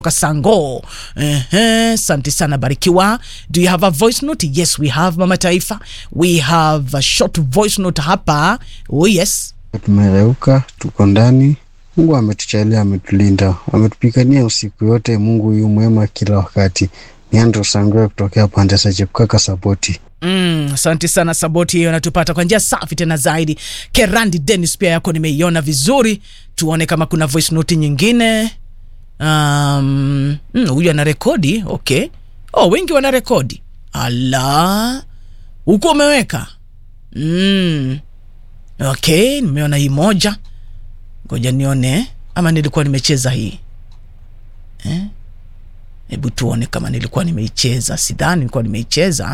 Kasango. Ehe, asante sana Barikiwa. Do you have a voice note? Yes, we have Mama Taifa. We have a short voice note hapa. Oh yes. Tumereuka, tuko ndani. Mungu ametuchalia, ametulinda, ametupigania usiku yote. Mungu yu mwema kila wakati. Ni Andrew Sangwe kutokea pande za Chepkaka Saboti. Mm, asante sana Saboti, hiyo natupata kwa njia safi tena zaidi. Kerandi Dennis pia yako nimeiona vizuri. Tuone kama kuna voice note nyingine. Um, mm, huyu ana rekodi okay. Oh, wengi wana rekodi. Ala, huko umeweka mm. Okay, nimeona hii moja, ngoja nione ama nilikuwa nimecheza hii eh? Hebu tuone kama nilikuwa nimeicheza. Sidhani nilikuwa nimeicheza.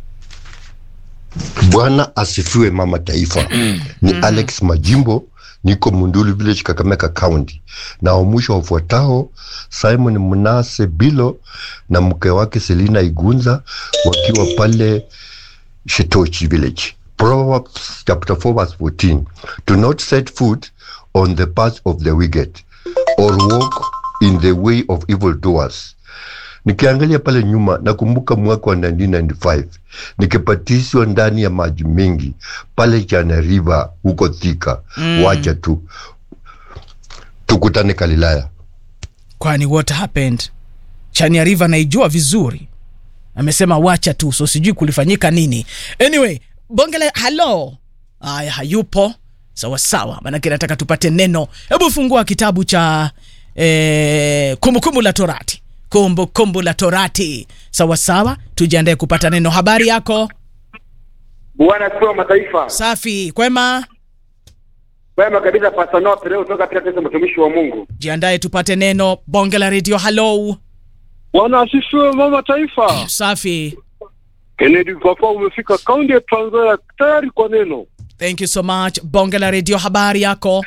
Bwana asifiwe, mama taifa. Ni Alex Majimbo, niko Mundulu Village, Kakamega County. Na wa mwisho wafuatao Simon Mnase Bilo na mke wake Selina Igunza wakiwa pale Shetochi Village. Proverbs chapter 4 verse 14. Do not set foot on the path of the wicked or walk in the way of evildoers. Nikiangalia pale nyuma nakumbuka mwaka wa 1995 nikipatishwa ndani ya maji mengi pale Chana River huko Thika. Mm. Wacha tu tukutane Galilaya. Kwani what happened? Chania River naijua vizuri, amesema wacha tu, so sijui kulifanyika nini. Anyway, bongele halo. Aya, hayupo sawa sawa, maanake nataka tupate neno. Hebu fungua kitabu cha eh, Kumbukumbu la Torati, Kumbukumbu la Torati. Sawa sawa, tujiandae kupata neno. Habari yako? Bwana asifiwe wa mataifa. Safi, kwema. Wema kabisa Pastor Noah Pereo kutoka pia tesa mtumishi wa Mungu. Jiandae tupate neno. Bonge la redio, halo. Bwana asifiwe mama taifa. Safi, Kennedy Papa umefika kaunti ya Trans Nzoia tayari kwa neno. thank you so much. Bonge la redio, habari yako?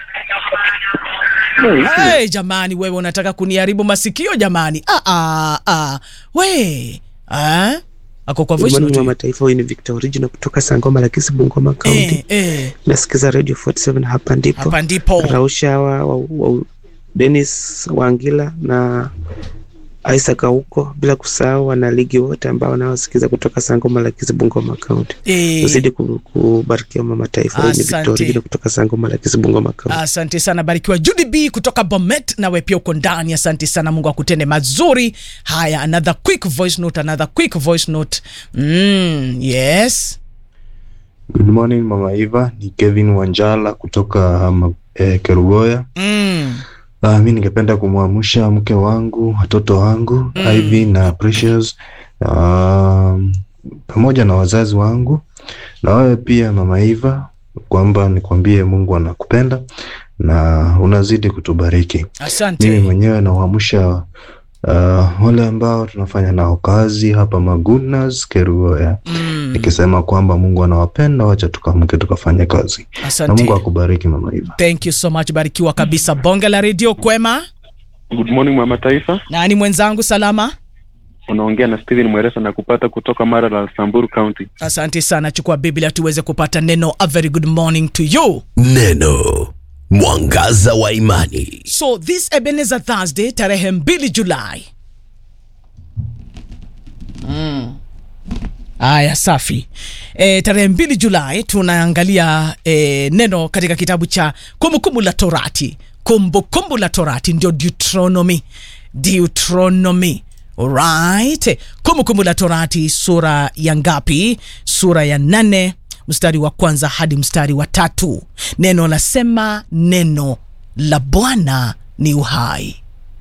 Hey, jamani, wewe unataka kuniharibu masikio jamani? Ah, ah, ah. We ah? ako kwa voice Good morning note. mama taifa, huyu ni Victor Original kutoka Sangoma Lakisi, Bungoma Eh, County. eh, Nasikiza Radio 47 hapa ndipo. hapa ndipo Rausha wa, wa, wa Dennis Wangila na Isaac huko, bila kusahau wana ligi wote ambao wanaosikiza kutoka Sangoma Lakisi, Bungoma County. eh, Uzidi ku- kubarikiwa mama taifa. Huyu ni Asante. Victor Original kutoka Sangoma Lakisi, Bungoma County. Asante sana, barikiwa. Judy B kutoka Bomet, nawe pia uko ndani. Asante sana, Mungu akutende mazuri. Haya, another quick voice note, another quick voice note. Mm, yes. Good morning Mama Eva, ni Kevin Wanjala kutoka um, eh, Kerugoya. Mm, Uh, mi ningependa kumwamsha mke wangu, watoto wangu Mm. Ivy na Precious um, pamoja na wazazi wangu na wewe pia Mama Eva, kwamba nikwambie Mungu anakupenda na unazidi kutubariki. Mimi asante. mwenyewe nauamsha uh, wale ambao tunafanya nao kazi hapa Magunas Kerugoya Mm, nikisema kwamba Mungu anawapenda, wacha tukamke tukafanye kazi, na asante. Mungu akubariki Mama Eva. Thank you so much, barikiwa kabisa. Bonge la redio, kwema. Good morning mama taifa. Nani mwenzangu, salama? Unaongea na Steven Mweresa na kupata kutoka Mara la Samburu County. Asante sana, chukua Biblia tuweze kupata neno. A very good morning to you. Neno mwangaza wa imani. So this Ebenezer Thursday tarehe mbili Julai. Aya, safi. E, tarehe mbili Julai tunaangalia e, neno katika kitabu cha Kumbukumbu la Torati. Kumbukumbu la Torati ndio Deuteronomy. Deuteronomy. Alright. Kumbukumbu la Torati sura ya ngapi? Sura ya nane mstari wa kwanza hadi mstari wa tatu. Neno lasema neno la Bwana ni uhai.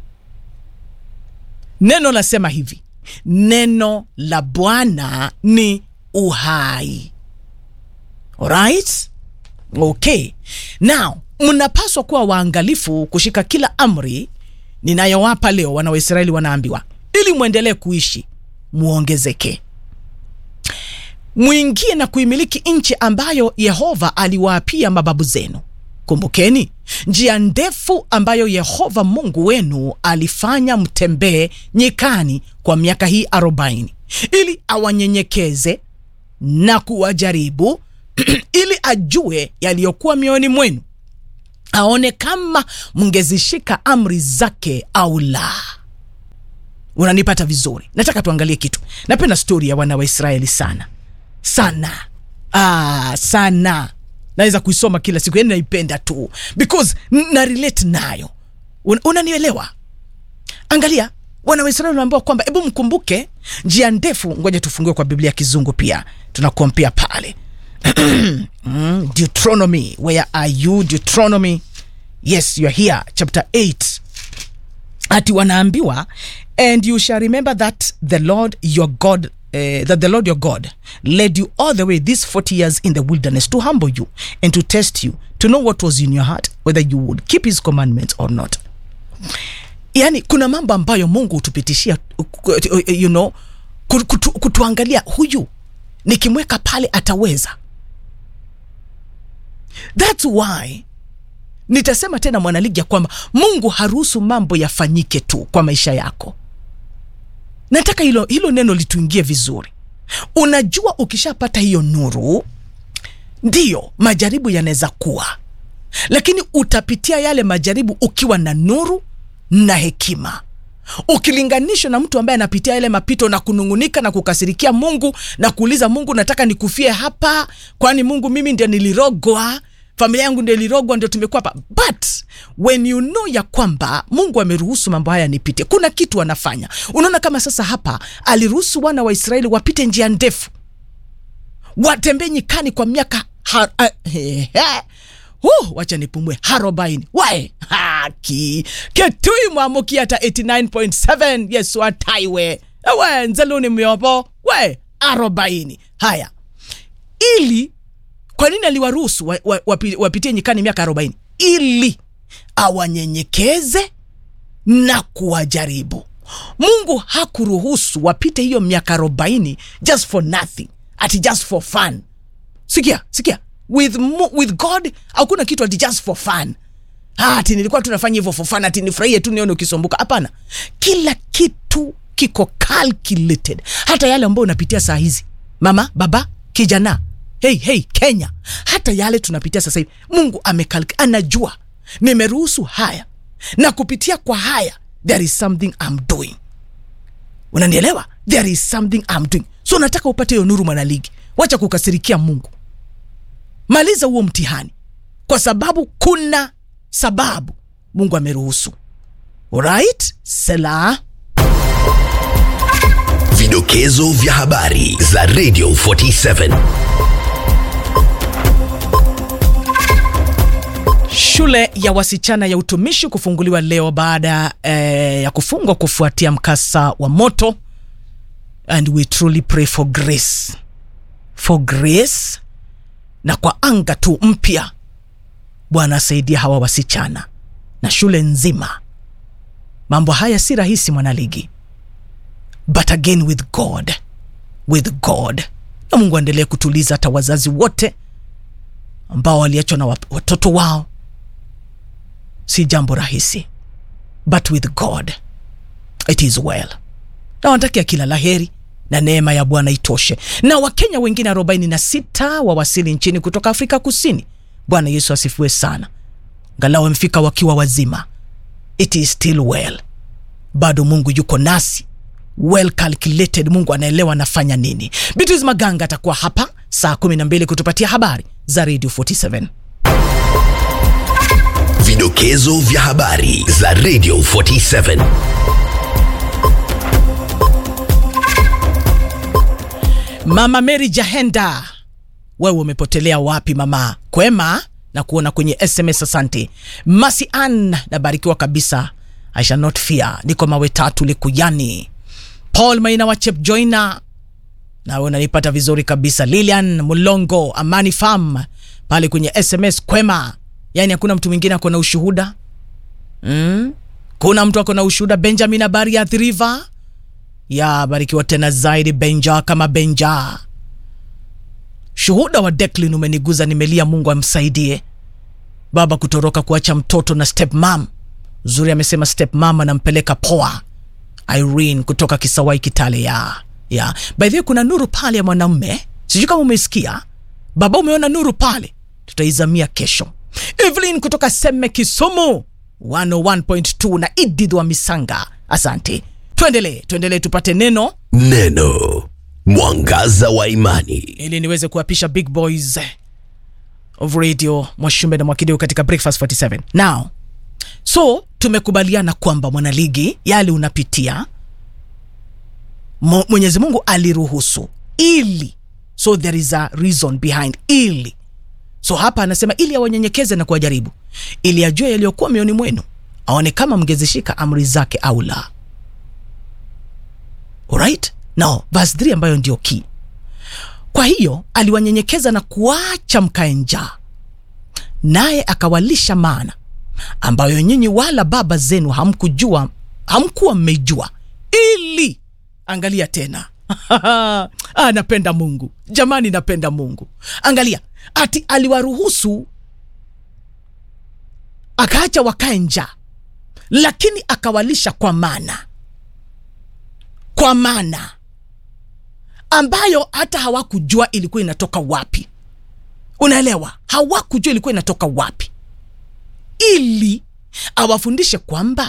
Neno lasema hivi, neno la Bwana ni uhai. Alright? Okay. Now, mnapaswa kuwa waangalifu kushika kila amri ninayowapa leo. Wana wa Israeli wanaambiwa ili mwendelee kuishi, muongezeke, mwingie na kuimiliki nchi ambayo Yehova aliwaapia mababu zenu. Kumbukeni njia ndefu ambayo Yehova Mungu wenu alifanya mtembee nyikani kwa miaka hii arobaini ili awanyenyekeze na kuwajaribu ili ajue yaliyokuwa mioyoni mwenu aone kama mngezishika amri zake au la. unanipata vizuri nataka tuangalie kitu napenda stori ya wana wa israeli sana sana ah, sana naweza kuisoma kila siku yani naipenda tu because n- na relate nayo Un, unanielewa angalia wana wa israeli wanaambiwa kwamba hebu mkumbuke njia ndefu ngoja tufungue kwa biblia ya kizungu pia tunakompea pale mm, deuteronomy where are you deuteronomy yes you're here chapter 8 ati wanaambiwa and you shall remember that the lord your god uh, that the lord your god led you all the way these 40 years in the wilderness to humble you and to test you to know what was in your heart whether you would keep his commandments or not yani kuna mambo ambayo mungu hutupitishia you know, kutu, kutu, kutuangalia huyu nikimweka pale ataweza thats why nitasema tena mwanaligi ya kwamba mungu haruhusu mambo yafanyike tu kwa maisha yako nataka hilo, hilo neno lituingie vizuri unajua ukishapata hiyo nuru ndiyo majaribu yanaweza kuwa lakini utapitia yale majaribu ukiwa na nuru na hekima ukilinganishwa na mtu ambaye anapitia yale mapito na kunungunika na kukasirikia mungu na kuuliza mungu nataka nikufie hapa kwani mungu mimi ndio nilirogwa familia yangu ndio ilirogwa ndio tumekuwa hapa but when you know ya kwamba mungu ameruhusu mambo haya nipite kuna kitu anafanya unaona kama sasa hapa aliruhusu wana wa israeli wapite njia ndefu watembee nyikani kwa miaka ha, ha, he, he. Uh, wacha nipumue harobaini wae haki ketui mwamuki hata 89.7 yesu ataiwe we nzeluni myopo we arobaini haya ili kwa nini aliwaruhusu wa, wa, wapi- wapitie nyikani miaka arobaini ili awanyenyekeze na kuwajaribu mungu hakuruhusu wapite hiyo miaka arobaini just for nothing ati just for fun sikia sikia with, mu- with god hakuna kitu ati just for fun Ah, ati nilikuwa tunafanya hivyo for fun ati nifurahie tu nione ukisumbuka hapana kila kitu kiko calculated hata yale ambayo unapitia saa hizi mama baba kijana hey, hey, kenya hata yale tunapitia sasa hivi mungu amekalk anajua nimeruhusu haya na kupitia kwa haya there is something I'm doing unanielewa there is something I'm doing so nataka upate hiyo nuru mwanaligi wacha kukasirikia mungu maliza huo mtihani kwa sababu kuna sababu mungu ameruhusu right sela Vidokezo vya habari za Radio 47. Shule ya wasichana ya utumishi kufunguliwa leo baada eh, ya kufungwa kufuatia mkasa wa moto and we truly pray for grace for grace na kwa anga tu mpya bwana asaidia hawa wasichana na shule nzima mambo haya si rahisi mwanaligi but again with god with god na mungu aendelee kutuliza hata wazazi wote ambao waliachwa na wap- watoto wao si jambo rahisi but with god it is well na wanatakia kila laheri na neema ya bwana itoshe na wakenya wengine 46 wawasili nchini kutoka afrika kusini bwana yesu asifiwe sana ngalau wamefika wakiwa wazima it is still well bado mungu yuko nasi well calculated mungu anaelewa anafanya nini bitus maganga atakuwa hapa saa 12 kutupatia habari za radio 47 Vidokezo vya habari za Radio 47. mama mary jahenda wewe umepotelea wapi mama kwema na kuona kwenye sms asante masi an nabarikiwa kabisa i shall not fear niko mawe tatu likuyani paul maina wa chep joina nawe unanipata vizuri kabisa lilian mulongo amani fam pale kwenye sms kwema yaani hakuna mtu mwingine ako na ushuhuda mm? kuna mtu ako na ushuhuda benjamin habari ya Athi river ya barikiwa tena zaidi benja kama benja shuhuda wa declin umeniguza nimelia mungu amsaidie baba kutoroka kuacha mtoto na step mam zuri amesema step mam anampeleka poa irene kutoka kisawai kitale ya ya by the way kuna nuru pale ya mwanamme sijui kama umesikia baba umeona nuru pale tutaizamia kesho evelyn kutoka seme kisumu 101.2 na idid wa misanga asante tuendelee tuendelee tupate neno Neno mwangaza wa imani. ili niweze kuwapisha big boys of radio mwashumbe na mwakideu katika breakfast 47 now so tumekubaliana kwamba mwanaligi yale unapitia Mo- mwenyezi mungu aliruhusu ili so there is a reason behind ili so hapa anasema ili awanyenyekeze na kuwajaribu ili ajue yaliyokuwa mioni mwenu aone kama mngezishika amri zake au la alright now verse 3 ambayo ndio key kwa hiyo aliwanyenyekeza na kuacha mkae njaa naye akawalisha mana ambayo nyinyi wala baba zenu hamkujua hamkuwa mmejua ili angalia tena ah, napenda mungu jamani napenda mungu angalia ati aliwaruhusu akaacha wakae njaa lakini akawalisha kwa mana kwa mana ambayo hata hawakujua ilikuwa inatoka wapi unaelewa hawakujua ilikuwa inatoka wapi ili awafundishe kwamba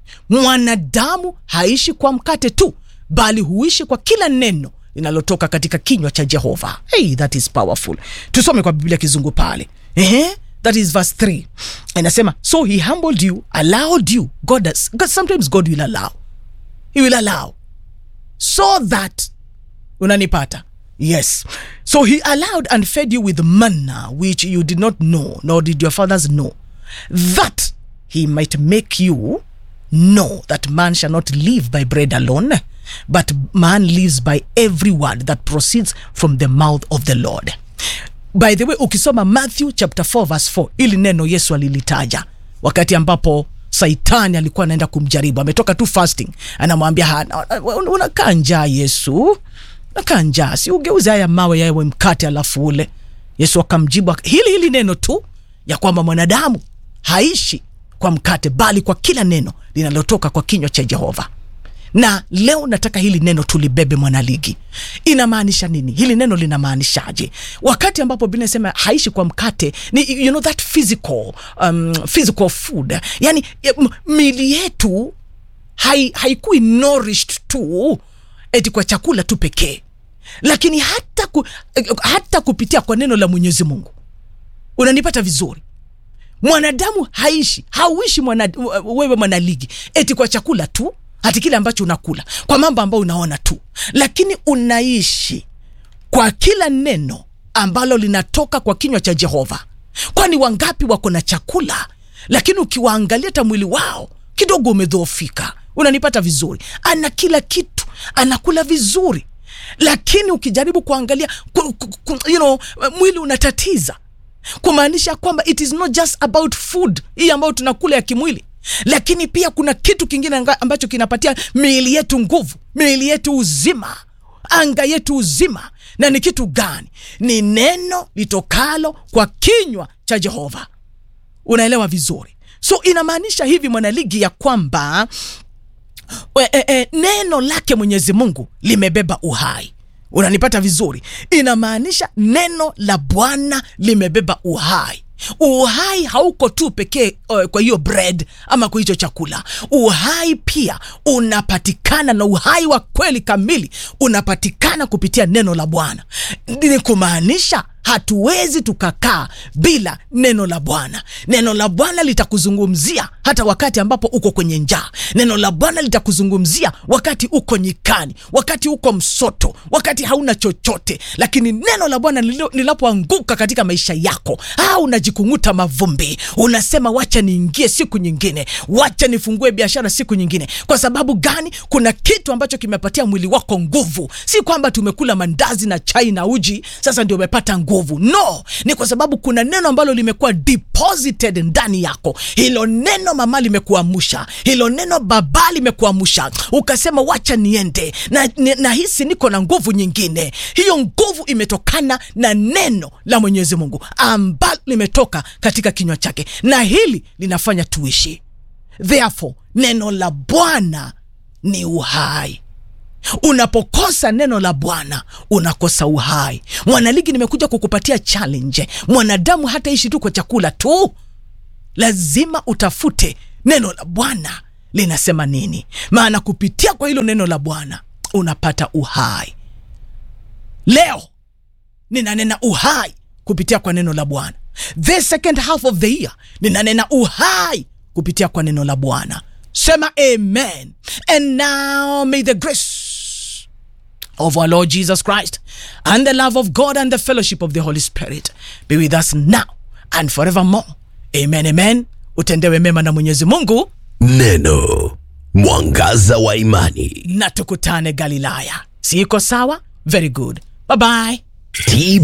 mwanadamu haishi kwa mkate tu bali huishi kwa kila neno linalotoka katika kinywa cha jehova hey, that is powerful tusome kwa biblia kizungu pale Ehe, that is verse 3 inasema so he humbled you allowed you god, does, god sometimes god will allow he will allow so that unanipata yes so he allowed and fed you with manna which you did not know nor did your fathers know that he might make you know that man shall not live by bread alone but man lives by every word that proceeds from the mouth of the lord by the way ukisoma matthew chapter 4 verse 4 ili neno yesu alilitaja wakati ambapo saitani alikuwa anaenda kumjaribu ametoka tu fasting anamwambia "Hana, unakaa njaa yesu unakaa njaa si ugeuze haya mawe yawe mkate alafu ule yesu akamjibu ak- hili hili neno tu ya kwamba mwanadamu haishi kwa mkate bali kwa kila neno linalotoka kwa kinywa cha jehova na leo nataka hili neno tulibebe mwanaligi inamaanisha nini hili neno linamaanishaje wakati ambapo biblia inasema haishi kwa mkate ni you know that physical um, physical food yani m- mili yetu hai, haikui nourished tu eti kwa chakula tu pekee lakini hata, ku, hata kupitia kwa neno la mwenyezi mungu unanipata vizuri mwanadamu haishi hauishi mwana, wewe mwanaligi eti kwa chakula tu hati kile ambacho unakula kwa mambo ambayo unaona tu lakini unaishi kwa kila neno ambalo linatoka kwa kinywa cha jehova kwani wangapi wako na chakula lakini ukiwaangalia hata mwili wao kidogo umedhoofika unanipata vizuri ana kila kitu anakula vizuri lakini ukijaribu kuangalia ku, ku, ku, you know, mwili unatatiza kumaanisha kwamba it is not just about food hii ambayo tunakula ya kimwili lakini pia kuna kitu kingine anga- ambacho kinapatia miili yetu nguvu miili yetu uzima anga yetu uzima na ni kitu gani ni neno litokalo kwa kinywa cha jehova unaelewa vizuri so inamaanisha hivi mwanaligi ya kwamba e, e, e, neno lake mwenyezi mungu limebeba uhai unanipata vizuri inamaanisha neno la bwana limebeba uhai uhai hauko tu pekee uh, kwa hiyo bread ama kwa hicho chakula uhai pia unapatikana na uhai wa kweli kamili unapatikana kupitia neno la bwana ni kumaanisha hatuwezi tukakaa bila neno la bwana neno la bwana litakuzungumzia hata wakati ambapo uko kwenye njaa neno la bwana litakuzungumzia wakati uko nyikani wakati uko msoto wakati hauna chochote lakini neno la bwana lilo- linapoanguka katika maisha yako ah, unajikung'uta mavumbi unasema wacha niingie siku nyingine wacha nifungue biashara siku nyingine kwa sababu gani kuna kitu ambacho kimepatia mwili wako nguvu si kwamba tumekula mandazi na chai na uji sasa ndio umepata nguvu no ni kwa sababu kuna neno ambalo limekuwa deposited ndani yako hilo neno mama limekuamusha hilo neno baba limekuamusha ukasema wacha niende na, ni, nahisi niko na nguvu nyingine hiyo nguvu imetokana na neno la mwenyezi mungu ambalo limetoka katika kinywa chake na hili linafanya tuishi therefore neno la bwana ni uhai unapokosa neno la bwana unakosa uhai mwanaligi nimekuja kukupatia challenge mwanadamu hataishi tu kwa chakula tu lazima utafute neno la bwana linasema nini maana kupitia kwa hilo neno la bwana unapata uhai leo ninanena uhai kupitia kwa neno la bwana the second half of the year ninanena uhai kupitia kwa neno la bwana sema amen and now may the grace of our Lord Jesus Christ and the love of God and the fellowship of the Holy Spirit be with us now and forevermore. Amen, amen. Utendewe mema na Mwenyezi Mungu Neno mwangaza wa imani. na tukutane Galilaya. Siko sawa? Very good. Bye bye. TB